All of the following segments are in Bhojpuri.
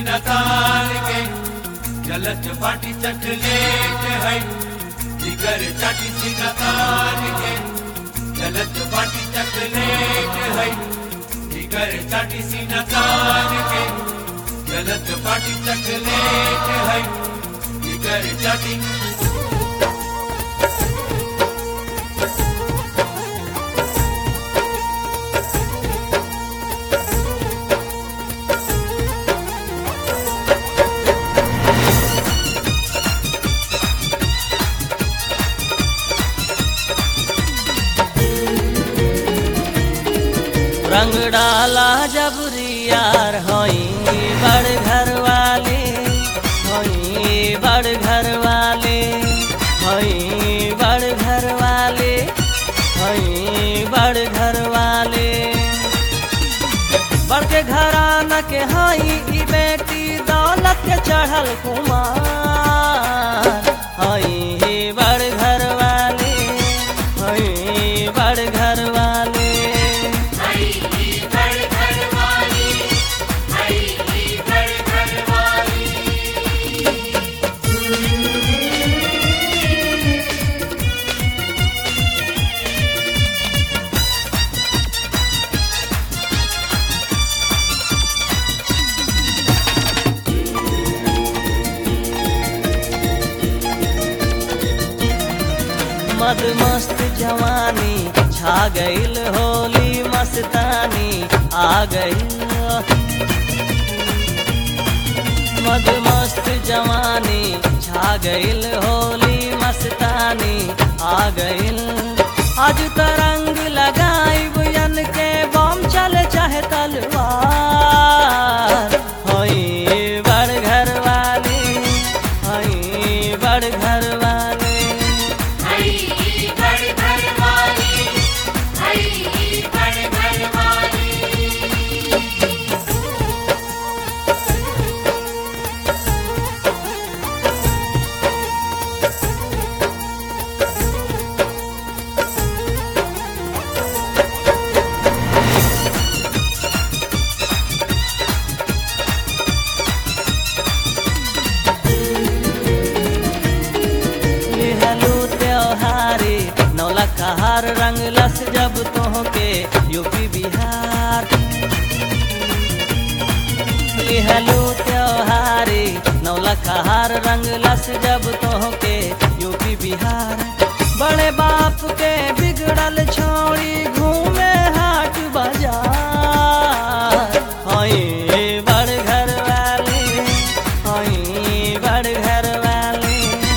सीना तान के चलत पाटी चकलेट है जिगर चाटी सीना तान के चलत पाटी चकलेट है जिगर चाटी सीना तान के चलत पाटी चकलेट है जिगर चाटी रंग डाला जब यार होई बड़ घर वाले होई बड़ घर वाले होई बड़ घर वाले होई बड़ घर वाले बड़ के घराना के हई ई बेटी दौलत के चढ़ल कुमार हई बड़ घर वाले हई बड़ घर वाले मद मस्त जवानी छा गईल होली मस्तानी आ गईल मद मस्त जवानी छा गईल होली मस्तानी आ गईल आज तरंग लगाई बुयन के बम चल चाहे तलवार होई बड़ घर वाले होई बड़ घर वाले लिहलू त्योहारी नौला कहार रंग लस जब तोहके यूपी बिहार लिहलू त्योहारी नौला कहार रंग लस जब तोहके यूपी बिहार बड़े बाप के बिगड़ल छोड़ी घूमे हाट बाजार हई बड़ घर वाले हई बड़ घर वाले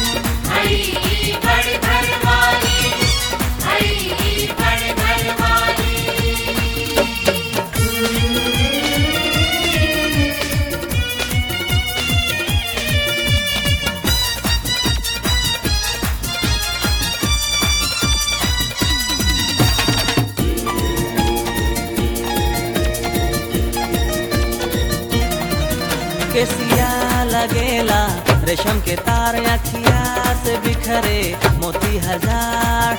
केसिया लगेला रेशम के तार अखिया से बिखरे मोती हजार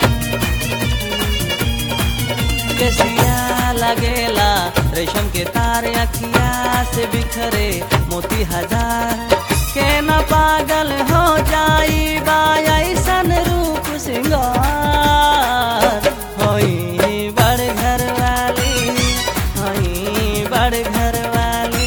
केसिया लगेला रेशम के तार अखिया से बिखरे मोती हजार के न पागल हो जाई बा ऐसन रूप सिंगार होई बड़ घर वाली होई बड़ घर वाली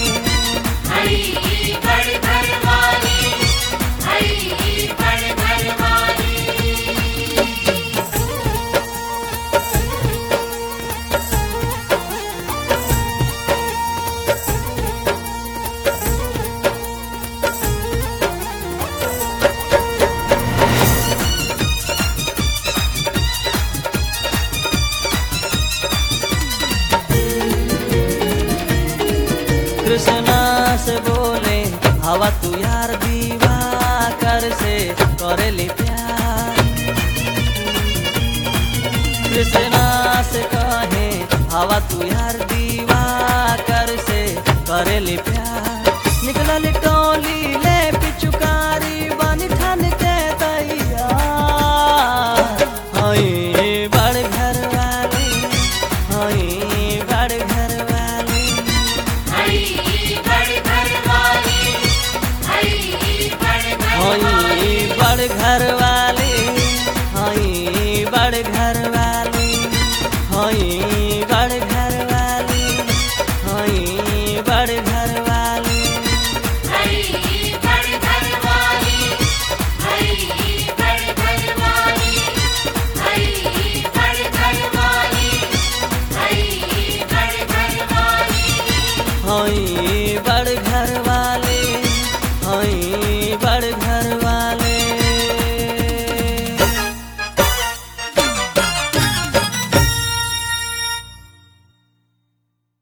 कृष्णा से बोले हवा तू यार दीवा कर से करेली प्यार कृष्णा से कहे हवा तू यार दीवा कर से करेली प्यार निकलल टोली ले पिचुकारी बन ठन के तैयार हई बड़ घर वाली हई बड़ घर वाली बड़ घर वाली घर वाली हई बड़ घर